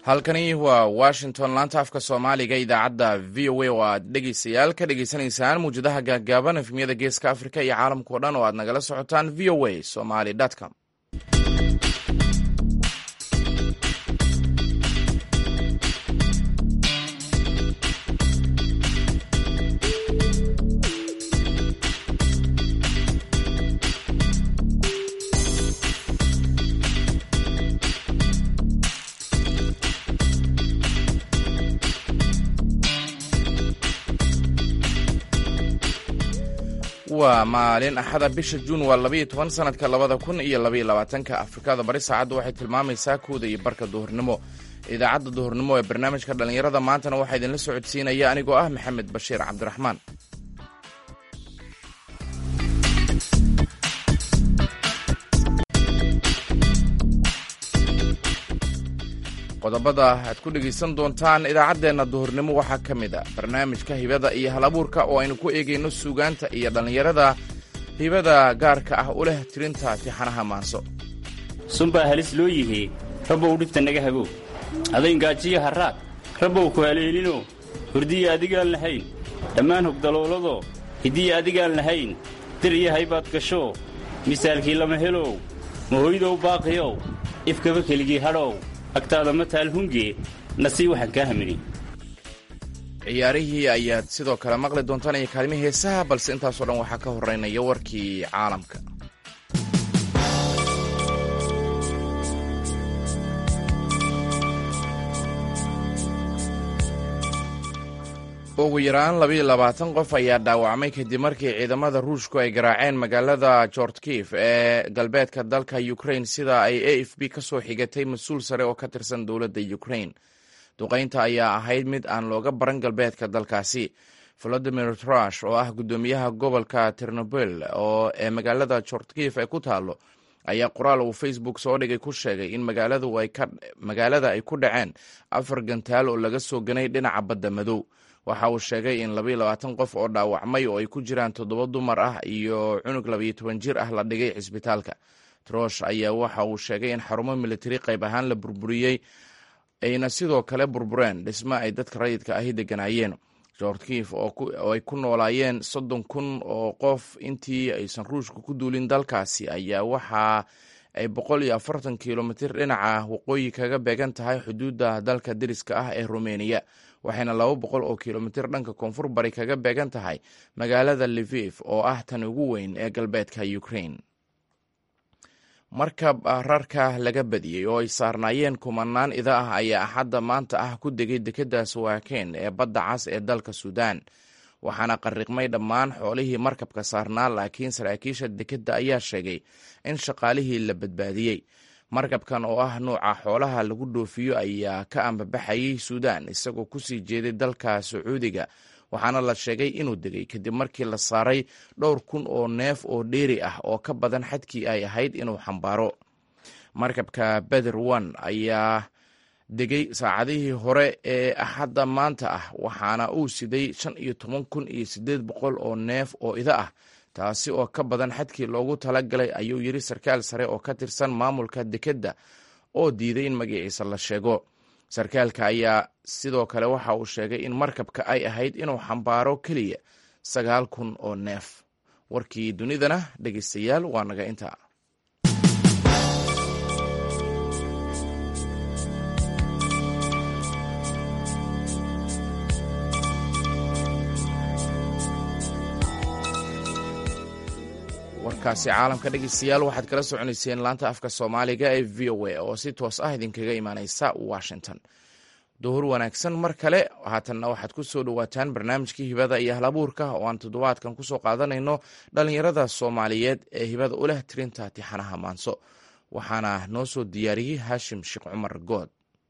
halkani waa washington laanta afka soomaaliga idaacadda v o a oo aad dhegeystayaal ka dhegeysanaysaan muwjadaha gaagaaban efmiyada geeska afrika iyo caalamkao dhan oo aad nagala socotaan v o a somaly com waa maalin axada bisha juun waa labayo toban sanadka labada kun iyo labaiyo labaatanka afrikada bari saacaddu waxay tilmaamaysaa kooda iyo barka duhurnimo idaacadda duhurnimo ee barnaamijka dhallinyarada maantana waxaa idinla socodsiinaya anigoo ah maxamed bashiir cabdiraxmaan qodobada aad ku dhegaysan doontaan idaacaddeenna duhurnimo waxaa ka mid a barnaamijka hibada iyo hal abuurka oo aynu ku eegayno suugaanta iyo dhallinyarada hibada gaarka ah u leh tirinta tixanaha maanso sunbaa halis loo yihii rabbow dhibta naga hagow adayn-gaajiyo harraad rabbow ku haleelino hurdiya adigaan lahayn dhammaan hogdalooladoo hiddiya adigaan lahayn dir iyo haybaad gasho misaalkii lama helow mahoydow baaqiyow ifkaba keligii hadhow agtaada ma taal hunge nasii waxaan kaa hamini ciyaarihii ayaad sidoo kale maqli doontaan iyo kaalmihii heesaha balse intaasoo dhan waxaa ka horeynaya warkii caalamka ugu yaraan labayo labaatan qof ayaa dhaawacmay kadib markii ciidamada ruushku ay garaaceen magaalada jortkif ee galbeedka dalka ukrain sida ay a f b ka soo xigatay mas-uul sare oo ka tirsan dowladda ukrain duqaynta ayaa ahayd mid aan looga baran galbeedka dalkaasi volodimir trush oo ah guddoomiyaha gobolka ternobel oo ee magaalada jortkif ay ku taalo ayaa qoraal uu facebook soo dhigay ku sheegay in magaalada ay ku dhaceen afar gantaal oo laga soo ganay dhinaca badda madow waxa uu sheegay in labaiyo labaatan qof oo dhaawacmay oo ay ku jiraan toddoba dumar ah iyo cunug labayo toban jir ah la dhigay cisbitaalka trosh ayaa waxa uu sheegay in xarumo militari qayb ahaan la burburiyey ayna sidoo kale burbureen dhismo ay dadka rayidka ahi deganaayeen jortkif oo ay ku noolaayeen soddon kun oo qof intii aysan ruushka ku duulin dalkaasi ayaa waxa ay boqol iyo afartan kilomitir dhinaca waqooyi kaga beegan tahay xuduudda dalka deriska ah ee rumeniya waxayna laba boqol oo kilomitir dhanka koonfur bari kaga beegan tahay magaalada levif oo ah tan ugu weyn ee galbeedka ukrain markab rarka laga badiyey oo ay saarnaayeen kumanaan ida ah ayaa axadda maanta ah ku degay dekedda sawaaken ee badda cas ee dalka suudaan waxaana qariqmay dhammaan xoolihii markabka saarnaa laakiin saraakiisha dekedda ayaa sheegay in shaqaalihii la badbaadiyey markabkan oo ah nuuca xoolaha lagu dhoofiyo ayaa ka ambabaxayay suudaan isagoo kusii jeeday dalka sacuudiga waxaana la sheegay inuu degay kadib markii la saaray dhowr kun oo neef oo dheeri ah oo ka badan xadkii ay ahayd inuu xambaaro markabka beder one ayaa degay saacadihii hore ee axadda maanta ah waxaana uu siday shan iyo toban kun iyo siddeed boqol oo neef oo ida ah taasi oo ka badan xadkii loogu talagalay ayuu yidhi sarkaal sare oo ka tirsan maamulka dekedda oo diiday in magaciisa la sheego sarkaalka ayaa sidoo kale waxa uu sheegay in markabka ay ahayd inuu xambaaro keliya sagaal kun oo neef warkii dunidana dhegeystayaal waa naga intaa warkaasi caalamka dhegeystayaal waxaad kala soconayseen laanta afka soomaaliga ee v o a oo si toos ah idinkaga imaaneysa washington duhur wanaagsan mar kale haatanna waxaad ku soo dhowaataan barnaamijkii hibada iyo halabuurka oo aan toddobaadkan kusoo qaadanayno dhallinyarada soomaaliyeed ee hibada u leh tirinta tixanaha maanso waxaana noo soo diyaariyey haashim sheekh cumar good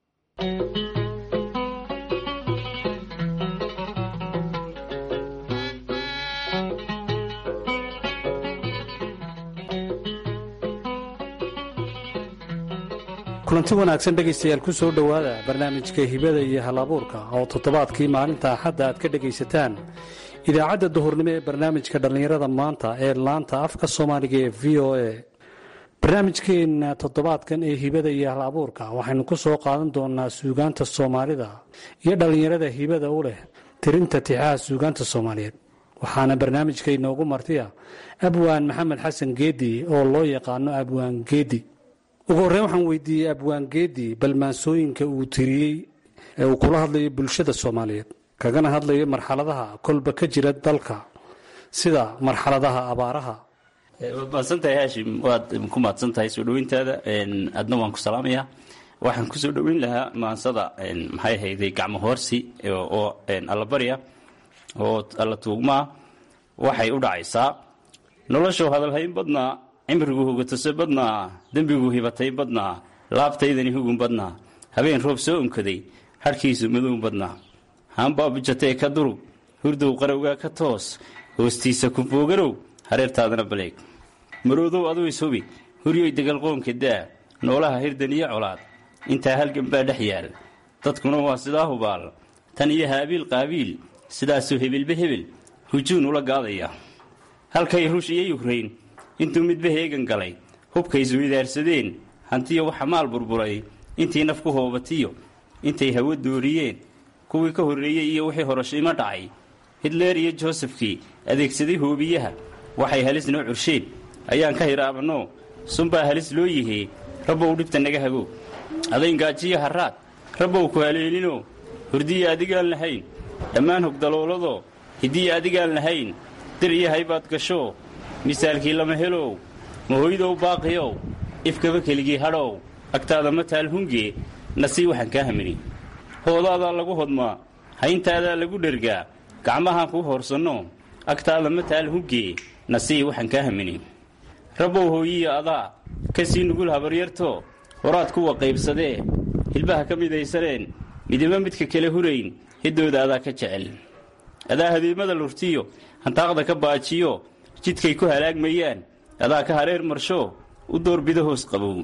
kulanti wanaagsan dhegaystayaal ku soo dhowaada barnaamijka hibada iyo halabuurka oo toddobaadkii maalinta axadda aad ka dhegaysataan idaacadda duhurnimo ee barnaamijka dhallinyarada maanta ee laanta afka soomaaliga ee v o a barnaamijkeenna toddobaadkan ee hibada iyo hal abuurka waxaynu ku soo qaadan doonaa suugaanta soomaalida iyo dhallinyarada hibada u leh tirinta tixaha suugaanta soomaaliyeed waxaana barnaamijka inoogu martiya abwaan maxamed xasan geedi oo loo yaqaano abwaan geedi ugu horreyn waxaan weydiiyey abwaan geedi balmaansooyinka uu tiriyey ee uu kula hadlayo bulshada soomaaliyeed kagana hadlayo marxaladaha kolba ka jira dalka sida marxaladaha abaaraha waad mahadsantahay haashim waad ku mahadsantahay soo dhoweyntaada adna waan ku salaamayaa waxaan kusoo dhoweyn lahaa maansada maxay ahayday gacmo hoorsi oo allabarya oo alla tuugmaa waxay u dhacaysaa noloshu hadalhayn badnaa cimrigu hugatase badnaa dembigu hibatay badnaa laabtaydani hugun badnaa habeen roob soo unkaday hadhkiisu madow badnaa haanbaa bujatee ka durug hurdow qarowgaa ka toos hoostiisa ku boogarow hareertaadana baleeg maroodow aduu ishubi huryoy degalqoonka daa noolaha hirdan iyo colaad intaa halgan baa dhex yaal dadkuna waa sidaa hubaal tan iyo haabiil qaabiil sidaasuu hebelba hebel hujuun ula gaadaya halkay ruush iyo yukrayn intuu midba heegan galay hubkaysu idaarsadeen hantiyo waxa maal burburay intii naf ku hoobatiyo intay hawo dooriyeen kuwii ka horreeyey iyo wixii horashimo dhacay hitleer iyo joosefkii adeegsaday hoobiyaha waxay halis noo cursheen ayaan ka hiraabanoo sunbaa halis loo yihee rabbow dhibta naga hago adayn-gaajiyo harraad rabbow ku haleelinoo hurdiya adigaan lahayn dhammaan hogdalooladoo hiddiya adigaan lahayn dir iyo haybaad gashoo misaalkii lama helow mahoydow baaqiyow ifkaba keligii hadhow agtaada ma taal hungee nasii waxaan kaa hamini hoodaadaa lagu hodmaa hayntaadaa lagu dhergaa gacmahaan kuu hoorsanno agtaada ma taal hungee nasii waxaan kaa hamini rabbow hooyiya adaa ka sii nugul habaryarto horaad kuwa qaybsadee hilbaha ka midaysaneen midiba midka kale hurayn hiddooda adaa ka jecel adaa habeemada lurtiyo hantaaqda ka baajiyo jidkay ku halaagmayaan adaa ka hareer marsho u doorbido hoos qabow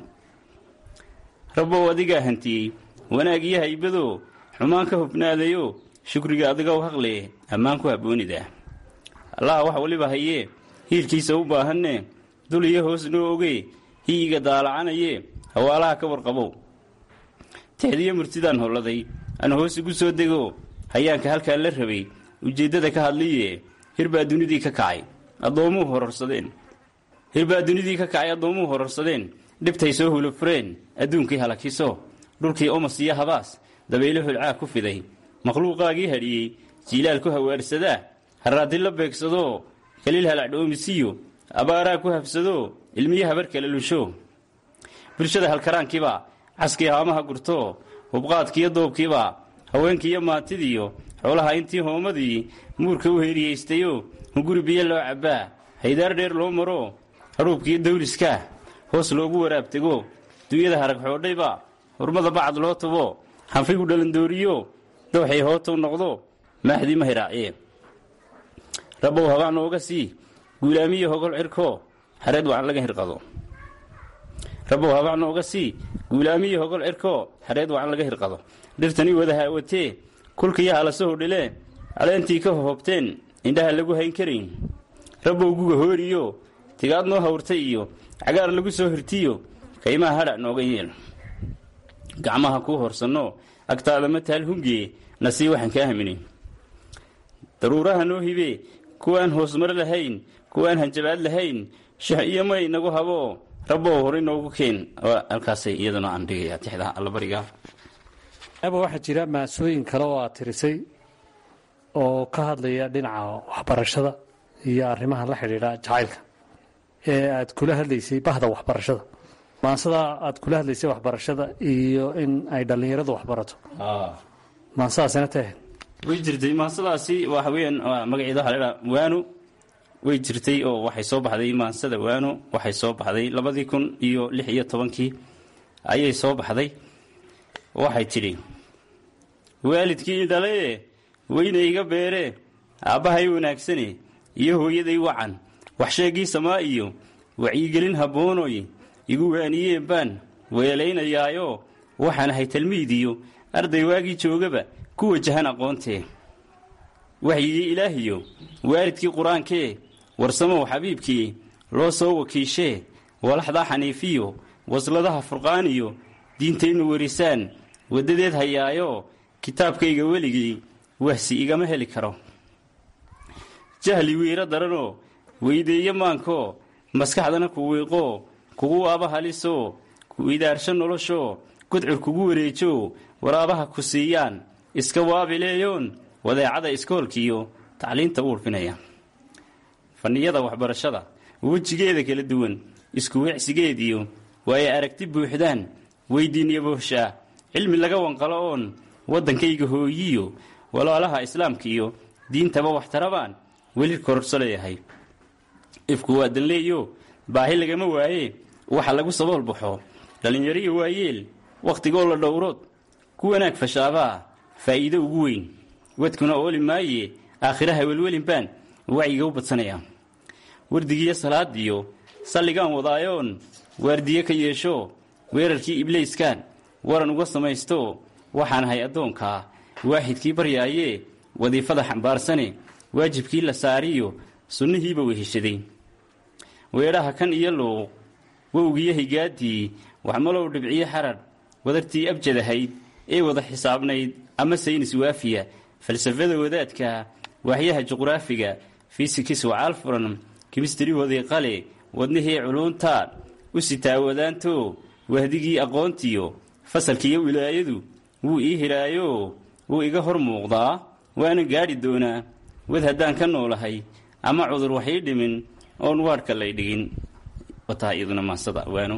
rabbow adigaa hantiyey wanaag iyo haybadoo xumaan ka hubnaadayo shukriga adigow haqle ammaan ku habboonida allaha wax waliba hayee hiilkiisa u baahanne dul iyo hoos noo ogee hiyiga daalacanayee hawaalaha ka warqabow tixdiyo murtidaan holladay aan hoos igu soo dego hayaanka halkaa la rabay ujeeddada ka hadliye hirbaa dunidii ka kacay addoommuu hororsadeen hirbaa dunidii ka kacay addoommuu hororsadeen dhibtay soo hulufureen adduunkii halakiso dhulkii omas iyo habaas dabaylo holcaa ku fiday makhluuqaagii hadhiyey jiilaal ku hawaarsadaa harraaddi la beegsadoo kaliil halacdhoomisiyo abaaraa ku habsadoo ilmiyo habar kala lusho bulshada halkaraankiibaa caskii haamaha gurtoo hubqaadkiiyo doobkiibaa haweenkiiyo maatidiyo xoolaha intii hoomadii muurka u heeriyaystayoo hunguri biyo loo cabbaa haydaar dheer loo maroo hadhuubkiiyo dawliskaa hoos loogu waraabtego dunyada harag xoodhayba hurmada bacad loo tubo hanfigu dhalandooriyo dowxay hootow noqdo maaxdii ma hiraaciye rabbow habaa nooga sii guulaamiyo hogol cirko hareed wacan laga hirqado rabbow habaa nooga sii guulaamiyo hogol cirko hareed wacan laga hirqado dhirtanii wada haawatee kulkiyo halasaho dhilee caleentii ka hohobteen indhaha lagu hayn karayn rabbow guga hooriyo tigaad noo hawrtay iyo cagaar lagu soo hirtiyo kaymaha hadhac nooga yeel gacmaha kuu horsanno agtaada ma taal hungee nasii waxaan kaa hamini daruuraha noo hibee kuwaan hoosmar lahayn kuwaan hanjabaad lahayn shix iyo may nagu habo rabbow horay noogu keen halkaasay iyaduna aan dhigaya tixda allabariga aba waxaa jira maasooyin kale oo aad tirisay oo ka hadlaya dhinaca waxbarashada iyo arrimaha la xidhiidha jacaylka ee aad kula hadlaysay bahda waxbarashada maansada aad kula hadlaysay waxbarashada iyo in ay dhallinyaradu waxbarato maansadaasina tahe way jirtay maansadaasi waxa weyaan magaceeda waxa ladhaa waano way jirtay oo waxay soo baxday maansada waano waxay soo baxday labadii kun iyo lix iyo tobankii ayay soo baxday waxay tidhi waalidkii dhalaye weyna iga beere aabbahay wanaagsane iyo hooyaday wacan waxsheegii samaa iyo wacyigelin habboonoy igu waaniyeen baan weelaynayaayo waxaan ahay talmiidiyo arday waagii joogaba ku wajahan aqoontee waxyigii ilaahiyo waalidkii qur-aankee warsamow xabiibkii loo soo wakiishee walaxdaa xaniifiyo wasladaha furqaan iyo diintaynu warisaan waddadeed hayaayo kitaabkayga weligii wahsi igama heli karo jahli wiiro daranoo weydeeye maankoo maskaxdana ku wiiqoo kugu waaba halisoo ku idaarsho noloshoo gudcur kugu wareejo waraabaha ku siiyaan iska waabileeyoon wadeecada iskoolkiiyo tacliinta u urfinaya fanniyada waxbarashada wejigeeda kala duwan isku wecsigeediyo waaye aragti buuxdaan weydiinyo booshaa cilmi laga wanqalo oon waddankayga hooyiyo walaalaha islaamka iyo diintaba waxtarabaan weli kororso leeyahay ifku waa danleeyo baahi lagama waaye waxa lagu sabool baxo dhallinyariyo waayeel wakhtigoo la dhowrood ku wanaag fashaabaa faa'iido ugu weyn wadkuna ooli maaye aakhiraha welwelinbaan wacyiga u badsanaya wardigiiyo salaadiyo salligaan wadaayoon waardiye ka yeesho weerarkii iblayskaan waran uga samaysto waxaan ahay addoonkaa waaxidkii baryaayee wadiifada xambaarsane waajibkii la saariyo sunnihiiba weheshaday weedhaha kan iyo luuq wowgiyo higaadii waxmalow dhibciyo xaradh wadartii abjadahayd ee wada xisaabnayd ama saynis waafiya falsafada wadaadka waaxyaha juqraafiga fisikis wacaal furan kimistrihoodii qale wadnihii culuuntaa u sitaawadaanto wahdigii aqoontiyo fasalkiiyo wilaayadu wuu ii hiraayo wuu iga hor muuqdaa waana gaadhi doonaa wad haddaan ka noolahay ama cudur wax ii dhimin oon waadhka lay dhigin wataa iyaduna maansada waano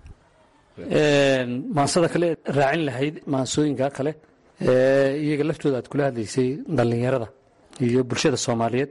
maansada kale raacin lahayd maansooyinka kale iyaga laftooda aad kula hadlaysay dhallinyarada iyo bulshada soomaaliyeed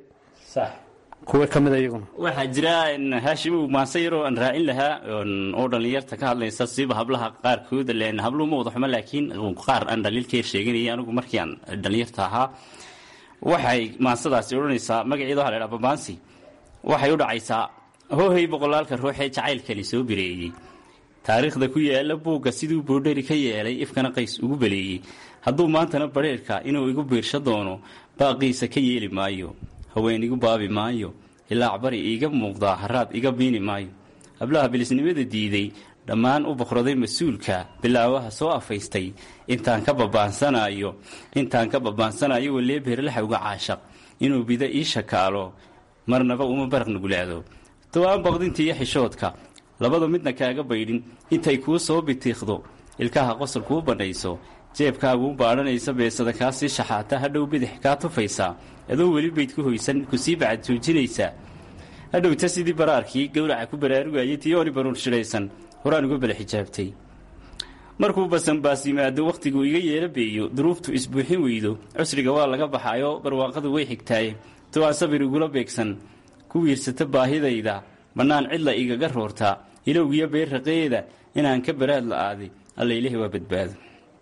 kuwa ka mida iyaguna waxaa jira haashimow maanse yaroo aan raacin lahaa oo dhallinyarta ka hadlaysa siiba hablaha qaarkooda len habluhu ma wada xumo laakiin qaar aan dhaliilkeer sheeganayay anigu markii aan dhallinyarta ahaa waxay maansadaasi odhanaysaa magaceeda waxa la ydhaha babaansi waxay u dhacaysaa hoohay boqolaalka ruuxee jacaylkani soo bireeyey taariikhda ku yaala buugga siduu boodhari ka yeelay ifkana qays ugu baleeyey hadduu maantana badheerka inuu igu biirsho doono baaqiisa ka yeeli maayo haween igu baabi maayo ilaac bari iiga muuqdaa haraad iga biini maayo hablaha bilisnimada diiday dhammaan u boqroday mas-uulka bilaawaha soo afaystay intaan ka babaansanayo intaan ka babaansanayo walee beerlaxa uga caashaq inuu bida ii shakaalo marnaba uma baraq nugulaado to-aan baqdinta iyo xishoodka labada midna kaaga baydhin intay kuu soo bitiiqdo ilkaha qosol kuu bandhayso jeebkaaguu baadhanaysa beesada kaa sii shaxaata hadhow bidix kaa tufaysaa adoo weli bayd ku hoysan kusii bacad joojinaysaa hadhowta sidii baraarkii gowraca ku baraarugayay tiyooni baruur shidhaysan horaan uga bala xijaabtay markuu basanbaas yimaado wakhtiguu iga yeela beeyo duruuftu isbuuxin weydo cusriga waa laga baxayo barwaaqadu way xigtaaye to aan sabir igula beegsan ku wiirsata baahidayda bannaan cidla igaga roorta ilowgiyo beerraqeeda inaan ka baraad la-aaday alla ilahi waa badbaado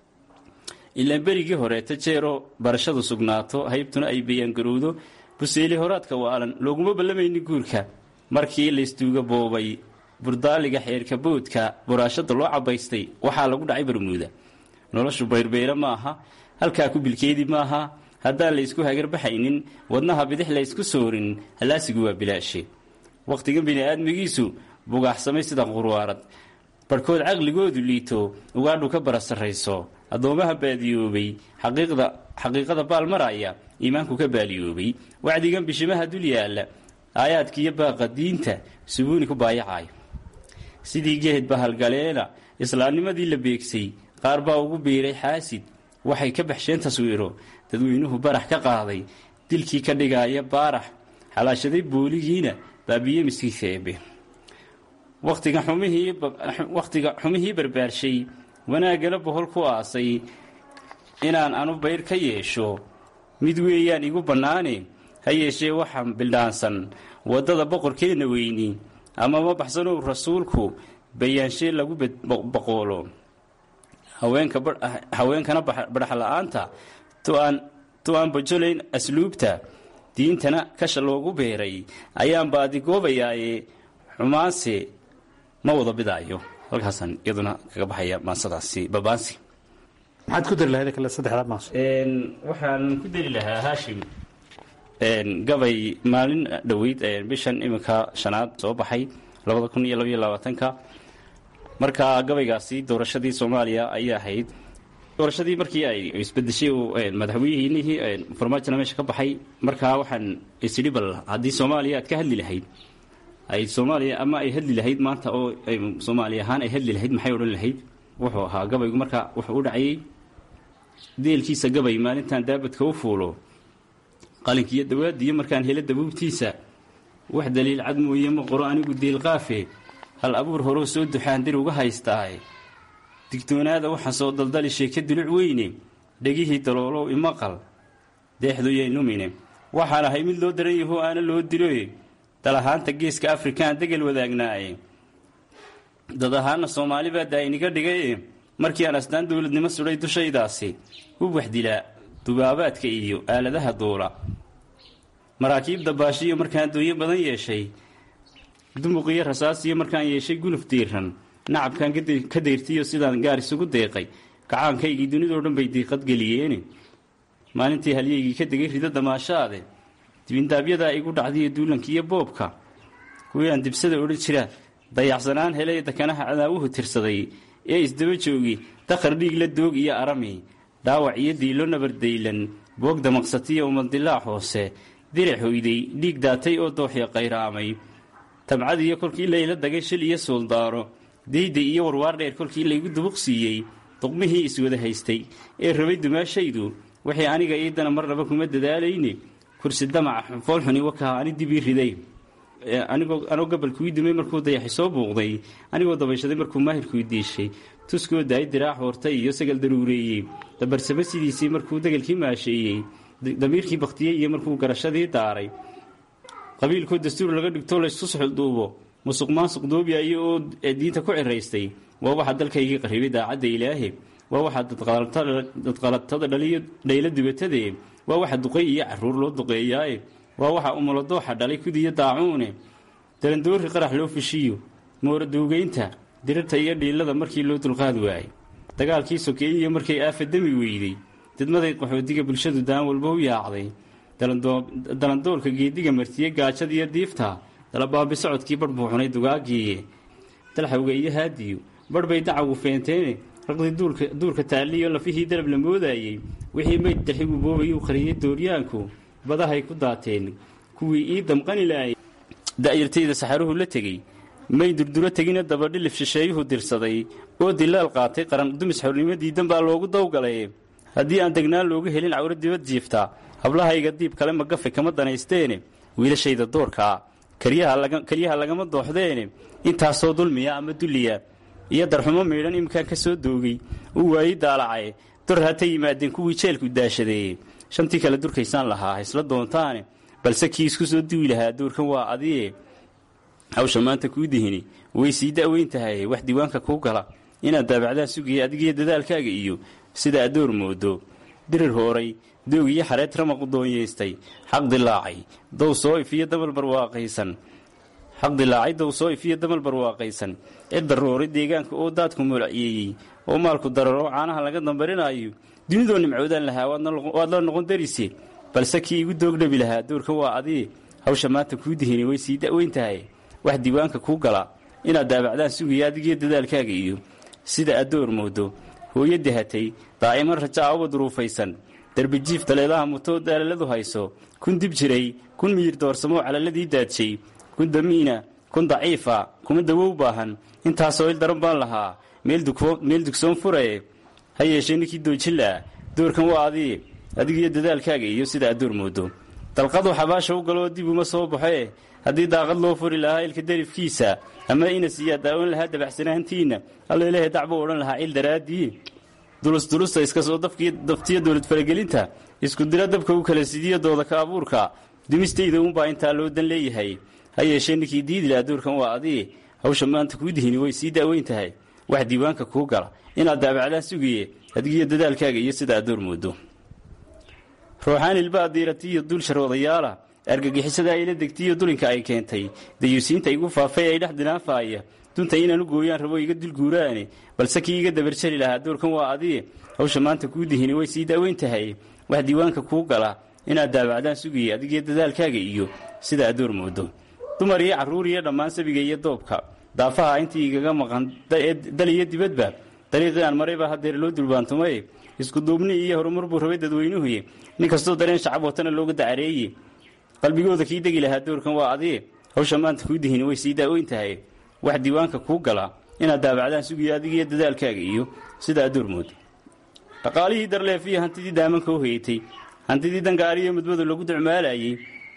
ilaan berigii horeeta jeero barashadu sugnaato haybtuna ay bayaangarowdo buseeli horaadka waalan looguma ballamaynin guurka markii laystuuga boobay burdaaliga xeerka boodka buraashada loo cabaystay waxaa lagu dhacay barmuuda noloshu bayrbayra maaha halkaa ku bilkeedi maaha haddaan laysku hagarbaxaynin wadnaha bidix laysku soorin hallaasigu waa bilaashe wakhtigan bini'aadmigiisu bugaaxsamay sida qurwaarad barhkood caqligoodu liito ugaadhu ka bara sarrayso addoomaha baadiyoobay xaqiiqada baal maraya iimaanku ka baaliyoobay wacdigan bishimaha dul yaalla aayaadkiiyo baaqa diinta subuuni ku baayacayo sidii gehed bahalgaleena islaamnimadii la beegsay qaar baa ugu biiray xaasid waxay ka baxsheen taswiiro dadweynuhu barax ka qaaday dilkii ka dhigaaya baarax xalaashaday booligiina baabiye miskiidka eebe wakhtiga xumihii barbaarshay wanaaggana bohol ku aasay inaan anu bayr ka yeesho mid weeyaan igu bannaane ha yeeshee waxaan bildhaansan waddada boqorkeenna weyni ama ma baxsanow rasuulku bayaanshee lagu baqoolo haweenkana badhaxla-aanta tu aan bajolayn asluubta diintana kasha loogu beeray ayaan baadigoobayaaye xumaanse ma wada bidaayo halkaasaan iyaduna kaga baxaya maansadaasi babaansi maxaad ku dari lahayd kale saddexdaa maaso waxaan ku dari lahaa haashim gabay maalin dhoweyd bishan iminka shanaad soo baxay labada kun iyo labaiyo labaatanka marka gabaygaasi doorashadii soomaaliya ayay ahayd doorashadii markii ay isbedeshay madaxweynihii farmaajona meesha ka baxay markaa waxaan isidhi bal haddii soomaaliya aad ka hadli lahayd ay soomaaliya ama ay hadli lahayd maanta oo soomaali ahaan ay hadli lahayd maxay odhan lahayd wuxuu ahaa gabaygu marka wuxuu u dhacayay deelkiisa gabay maalintan daabadka u fuulo qalinkiiyo dawaadiyo markaan helo dabuubtiisa wax daliil cad mooye ma qoro anigu deelqaafe hal abuur horoo soo duxaan dir uga haystaaye digtoonaada waxaa soo daldali sheeke duluc weyne dhegihii daloolow imaqal deexdoyay numine waxaan ahay mid loo daran yahoo aana loo diloe dal ahaanta geeska afrikaan degel wadaagnaaye dad ahaana soomaali baa daayiniga dhigaye markii aan astaan dowladnimo sudhay dushaydaasi u waxdilaa dubaabaadka iyo aaladaha duula maraakiibda baashiyo markaan dooyo badan yeeshay dumuqiyo rasaasiyo markaan yeeshay gunuf diiran nacabkaan ka dayrtiyo sidaan gaar isugu deeqay kacaankaygii dunidoo dhan bay diiqad geliyeene maalintii halyaygii ka degay rido damaashaade dibindaabyada igu dhacdiyo duulankiiyo boobka kuwii aan dibsada odhan jira dayacsanaan helay dakanaha cadaawuhu tirsaday ee isdaba joogi dakhar dhiig la doog iyo arami dhaawac iyo diilo nabardaylan boog damaqsatiyo umaldilaac hoose diric hoyday dhiig daatay oo dooxya qayraamay tabcadiyo kolkii layla dagay shil iyo suuldaaro deyday iyo warwaar dheer kolkii laygu dubuq siiyey duqmihii iswada haystay ee rabay dumaashaydu waxay aniga iidana marnaba kuma dadaalayne kursi damaca foolxuni wakaha ani dibii riday anigoo anoo gabalkuii dumay markuu dayaxi soo buuqday anigoo dabayshaday markuu maahirkui diishay tuskoo daay diraac hoortay iyo sagal daruureeyey dabarsamo sidiisii markuu degelkii maasheeyey damiirkii bakhtiyey iyo markuu garashadii daaray qabiilkoo dastuur laga dhigto laysku suxulduubo musuq maasuq doobiyayo oo diinta ku ciraystay waa waxaa dalkaygii qarribay daacadda ilaahe waa waxaa dadqalatada dhaliyo dhaylo dibatadee waa waxa duqay iyo caruur loo duqeeyaaye waa waxa umuladooxa dhalay kudiyo daacuune darandoori qarax loo feshiyo mooraduugeynta dirirta iyo dhiilada markii loo dulqaad waayey dagaalkii sokeeyiyo markay aafa demi weyday didmaday qaxootiga bulshadu daan walba u yaacday dalandoolka geediga martiye gaajada iyo diifta dalabaabi socodkii barh buu cunay dugaagiiye dalxawga iyo haadiyo barh bay dacagu feenteene raqdii duurka taalliyo lafihii dalab la moodaayey wixii meyd dalxigu boobayuu qariyey dooryaanku badahay ku daateen kuwii ii damqani laayay da'yartayda saxaruhu la tegey may durduro tegina dabadhilif shisheeyuhu dirsaday oo dilaal qaatay qaran dumis xornimo diidan baa loogu dawgalay haddii aan degnaan looga helin cawro dibad jiifta hablahayga diib kale magafe kama danaysteene wiilashayda doorkaa kelyaha lagama dooxdeene intaasoo dulmiya ama dulliya iyo darxumo miidhan iminkaan ka soo doogay uu waayey daalacaye dor hata yimaadeen kuwii jeelku daashadeeye shantii kale durkaysaan lahaa haysla doontaane balse kii isku soo duwi lahaa doorkan waa adiye hawsha maanta kuu dihini way sii da'weyn tahay wax diiwaanka kuu gala inaad daabacdaa sugaya adigiyo dadaalkaaga iyo sida adoor moodo dirir hooray doog iyo xareed ramaqu doonyeystay xaq dilaacay dow soo ifiyo damal barwaaqaysan xaq dilaacay dow soo ifiyo damal barwaaqaysan cid darooray deegaanka oo daadku moolciyeeyey oo maalku dararo caanaha laga dambarinaayo dunidoo nimcoodaan lahaa waad la noqon darise balse kii igu doogdhabi lahaa doorkan waa adii hawsha maanta kuu dihini way sii da'weyn tahay wax diiwaanka kuu gala inaad daabacdaan sugaya adigiyo dadaalkaaga iyo sida adoor moodo hooyo dahatay daa'iman rajaa uba duruufaysan darbijiif daleedaha mutoo daalaladu hayso kun dib jiray kun miyir doorsamoo calaladii daadshay kun damiina kun daciifa kuma dawow baahan intaasoo il daran baan lahaa meel dugsoon furae ha yeeshee ninkii doojilaa doorkan waa adii adigiyo dadaalkaaga iyo sida adoor moodo dalqadu xabaasha u galoo dib uma soo baxoe haddii daaqad loo furi lahaa ilka darifkiisa ama inas iyaa daawan lahaa dabacsanaantiinna allailahe dacbuu odhan lahaa cil daraaddii dulusdulusta iska soo daftiyo dowlad faragelinta isku dira dabka u kala sidiyo dooda ka abuurka dumistayda uunbaa intaa loo dan leeyahay ha yeeshee ninkii diidila doorkan waa adii hawsha maanta kuu dihini way sii da'weyn tahay wax diiwaanka kuu gala inaad daabacdaan sugaye adigiyo dadaalkaaga iyo sida adoor moodo ruuxaan ilbaa diiratiyo duul sharwadayaala argagixisada ayla degtiyo dulinka ay keentay dayuusiinta igu faafay ay dhex dinaafaaya dunta inaan u gooyaan rabo iga dulguuraane balse kii iga dabarjari lahaa doorkan waa adii hawsha maanta kuu dihini way sii da'weyn tahay wax diiwaanka kuu gala inaad daabacdaan sugaya adigiyo dadaalkaaga iyo sida adoor moodo dumar iyo carruur iyo dhammaan sabiga iyo doobka daafaha intii igaga maqan dal iyo dibadba dariiqii aan maray baa hadeer loo dulbaantumay iskuduubni iyo horumar buu rabay dadweynuhuye nin kastoo dareen shacab watana looga dacareeye qalbigooda kii degi lahaa doorkan waa adii hawsha maanta kuu dihini way sii daaweyn tahay wax diiwaanka kuu galaa inaad daabacdaan sugiyo adigiiyo dadaalkaaga iyo sida aad doormooda dhaqaalihii darleefiyo hantidii daamanka u hayatay hantidii dangaariyo mudmadu lagu ducmaalayey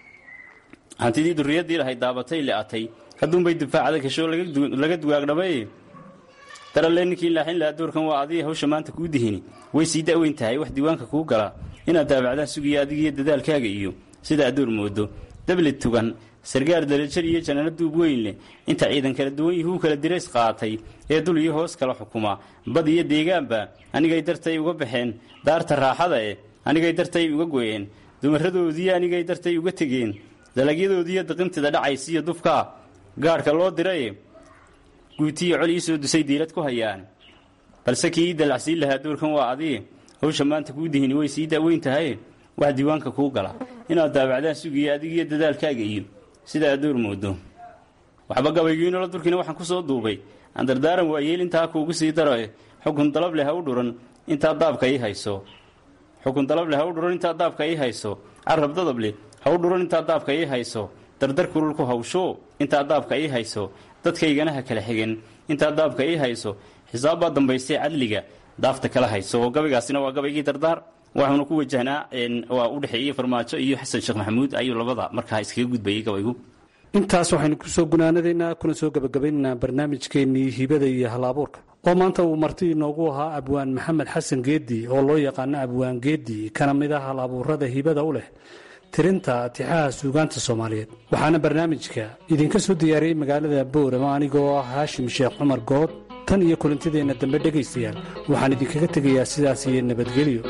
hantidii durriyaddii lahayd daabatay le'atay hadduunbay difaacda gasho laga dugaagdhamay daralle ninkii laaxin lahaa doorkan waa adii hawsha maanta kuu dihini way sii da'weyn tahay wax diiwaanka kuu galaa inaad daabacdaan sugiyo adigiiyo dadaalkaaga iyo sida aad doormoodo dabli tugan sargaar dalajar iyo janaano duub weyn leh inta ciidan kala duwan yihuu kala dirays qaatay ee dul iyo hoos kala xukuma bad iyo deegaanba anigay dartay uga baxeen daarta raaxada eh anigay dartay uga goyeen dumaradoodii anigay dartay uga tegeen dalagyadoodiiyo daqintida dhacaysiiyo dufkaa gaadhka loo diraye guutiyo col ii soo dusay diilad ku hayaan balse kii ii dalacsiin lahaa doorkan waa adii hawsha maanta kuu dihini way sii daaweyn tahay wax diiwaanka kuu gala inaad daabacdaan sugiyo adigiyo dadaalkaaga iyo sida aad door moodo waxba gabaygiinoola durkiina waxaan ku soo duubay aan dardaaran waayeel intaa kuugu sii daro eh xukun dalab leh ha u dhuran intaa daabka ii hayso xukun dalab leh ha u dhuran intaa daabka ii hayso carab dadab leh ha u dhuran intaa daabka ii hayso dardar kurulku hawsho intaa daabka ii hayso dadkaygana ha kala xigan intaa daabka ii hayso xisaab baa dambaystay cadliga daafta kala hayso oo gabaygaasina waa gabaygii dardaar waxuuna ku wajahnaa waa u dhexeeyey farmaajo iyo xasan sheekh maxamuud ayuu labada markaa iskaga gudbayay gabaygu intaas waxaynu kusoo gunaanadaynaa kuna soo gebagabaynaynaa barnaamijkeennii hibada iyo hal-abuurka oo maanta uu marti inoogu ahaa abwaan maxamed xasan geedi oo loo yaqaano abwaan geedi kana mid ah hal-abuurada hibada u leh tirinta tixaha suugaanta soomaaliyeed waxaana barnaamijka idinka soo diyaariyey magaalada boorama anigoo ah haashim sheekh cumar good tan iyo kulantideenna dambe dhegaystayaal waxaan idinkaga tegayaa sidaas iyo nabadgelyo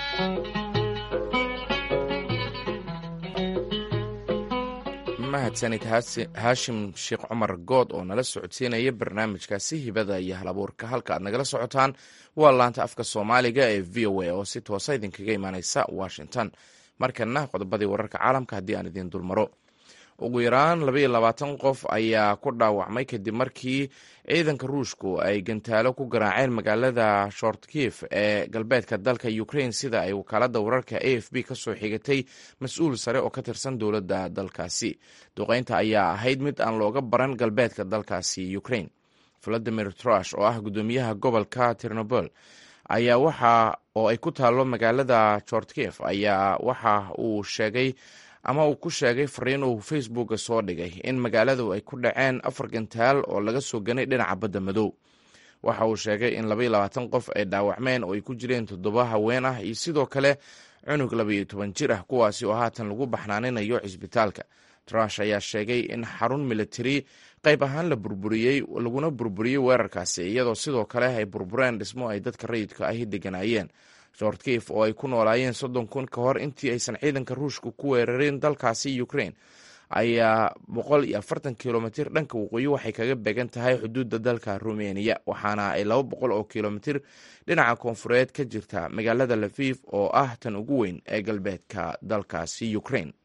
mahadsanid haashim sheekh cumar good oo nala socodsiinaya barnaamijkaasi hibada iyo halabuurka halka aad nagala socotaan waa laanta afka soomaaliga ee v o a oo si toosa idinkaga imaaneysa washington markana qodobadii wararka caalamka haddii aan idiin dulmaro ugu yaraan labaiyo labaatan qof ayaa ku dhaawacmay kadib markii ciidanka ruushku ay gantaalo ku garaaceen magaalada shortkif ee galbeedka dalka ukraine sida ay wakaalada wararka a f b kasoo xigatay mas-uul sare oo ka tirsan dowladda dalkaasi duqeynta ayaa ahayd mid aan looga baran galbeedka dalkaasi ukraine valadimir trush oo ah gudoomiyaha gobolka tirnobol ayaa waxa oo ay ku taalo magaalada shortkif ayaa waxa uu sheegay ama uu ku sheegay fariin uu facebooka soo dhigay in magaaladu ay ku dhaceen afar gantaal oo laga soo ganay dhinaca badda madow waxa uu sheegay in labaiyo labaatan qof ay dhaawacmeen oo ay ku jireen toddoba haween ah iyo sidoo kale cunug labaiyo toban jir ah kuwaasi oo haatan lagu baxnaaninayo cisbitaalka trush ayaa sheegay in xarun militari qayb ahaan la burburiyey laguna burburiyey weerarkaasi iyadoo sidoo kale ay burbureen dhismo ay dadka rayidka ahi deganaayeen shortkif oo ay ku noolaayeen soddon kun ka hor intii aysan ciidanka ruushka ku weerarin dalkaasi ukraine ayaa boqol iyo afartan kilomitir dhanka waqooyi waxay kaga beegan tahay xuduudda dalka rumeniya waxaana ay laba boqol oo kilomitir dhinaca koonfureed ka jirta magaalada lafif oo ah tan ugu weyn ee galbeedka dalkaasi ukraine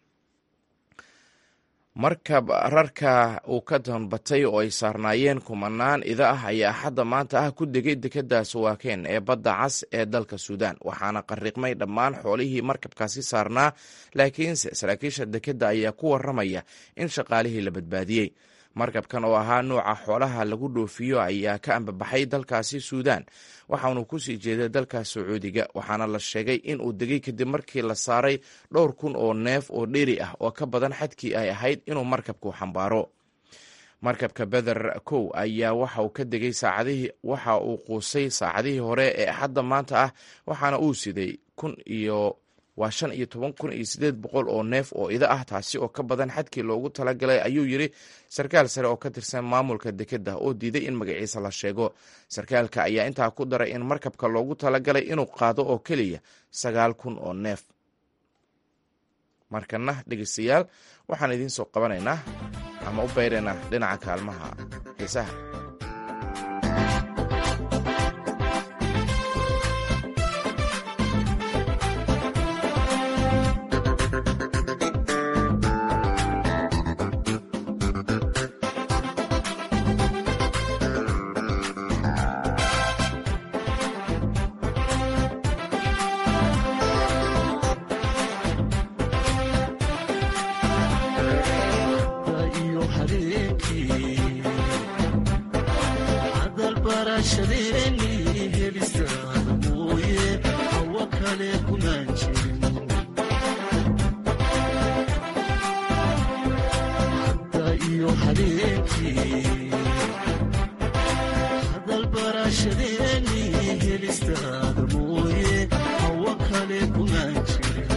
markab rarka uu ka danbatay oo ay saarnaayeen kumanaan ida ah ayaa axadda maanta ah ku degay dekadda sawaaken ee badda cas ee dalka suudaan waxaana qariiqmay dhammaan xoolihii markabkaasi saarnaa laakiinse saraakiisha dekedda ayaa ku waramaya in shaqaalihii la badbaadiyey markabkan oo ahaa nuuca xoolaha lagu dhoofiyo ayaa ka ambabaxay dalkaasi suudaan waxaanu kusii jeeday dalka sacuudiga waxaana la sheegay in uu degay kadib markii la saaray dhowr kun oo neef oo dheri ah oo ka badan xadkii ay ahayd inuu markabku xambaaro markabka beder kow ayaa waxa uu ka degay saacadihii waxa uu quusay saacadihii hore ee axadda maanta ah waxaana uu siday kun iyo waa shan iyo toban kun iyo sideed boqol oo neef oo ida ah taasi oo ka badan xadkii loogu talagalay ayuu yiri sarkaal sare oo ka tirsan maamulka dekedda oo diiday in magaciisa la sheego sarkaalka ayaa intaa ku daray in markabka loogu talagalay inuu qaado oo keliya sagaal kun oo neef markana dhegeystayaal waxaan idiin soo qabanaynaa ama u bayraynaa dhinaca kaalmaha xiisaha barashadeeni helistaada mooye hawa kale kumaan jirin hadda iyo habeenkii hadal barashadeeni helistaada mooye hawa kale kumaan jirin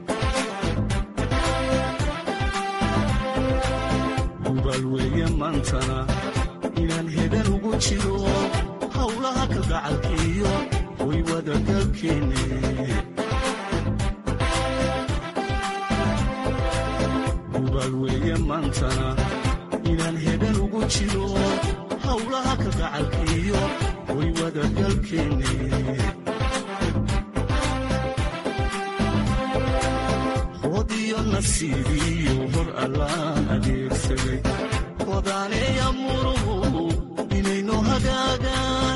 hubaal weeye maantana inaan hedan ugu jiro howlaha kalgacalkiiyo way wadagalkeenne hubaal weeye maantana inaan hedan ugu jiro howlaha kalgacalkiiyo way wadagalkeenne hodiyo nasiibiyo hor allaan adeegsaday hodaaneeya muruhu inaynu hagaagaan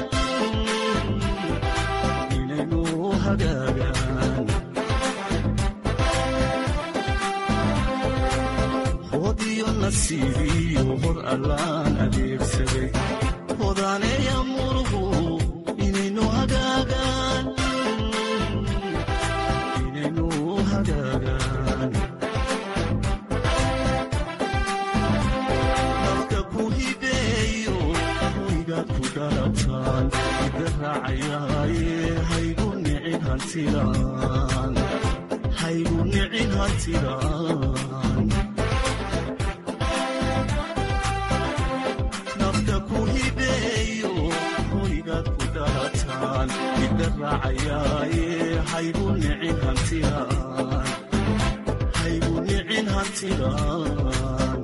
inaynu hagaagaan hodiyo nasiibiyo hor allaan adeegsaday hodaaneeya muruhu inaynu hagaagaan inaynu hagaagaan nafta ku hibeeyo hoygaad ku dhalataan ida raacayaaye haygu nicin hantilaan haygu nicin hantilaan nafta ku hibeeyo hoygaad ku dhalataan ida raacayaaye haygu nicin hantilaan haygu nicin hantilaan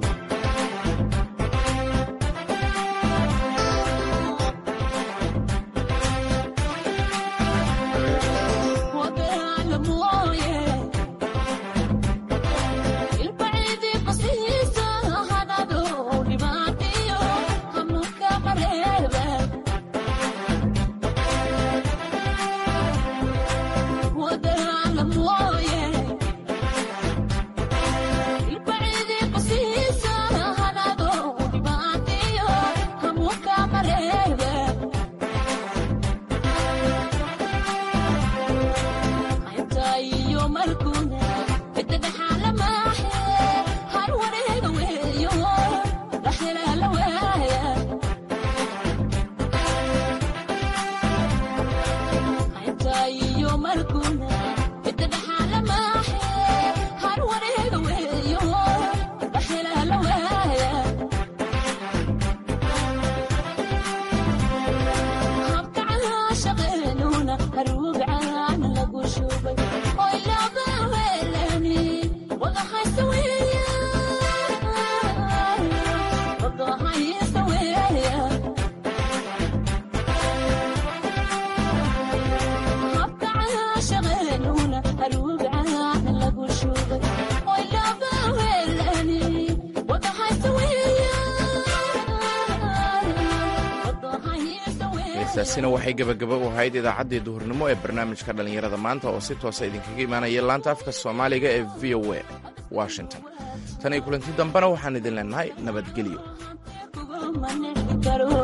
heestaasina waxay gebagaba u ahayd idaacaddii duhurnimo ee barnaamijka dhallinyarada maanta oo si toosa idinkaga imaanaya laanta afka soomaaliga ee v o a washington tan iyo kulanti dambena waxaan idin leenahay nabadgelyo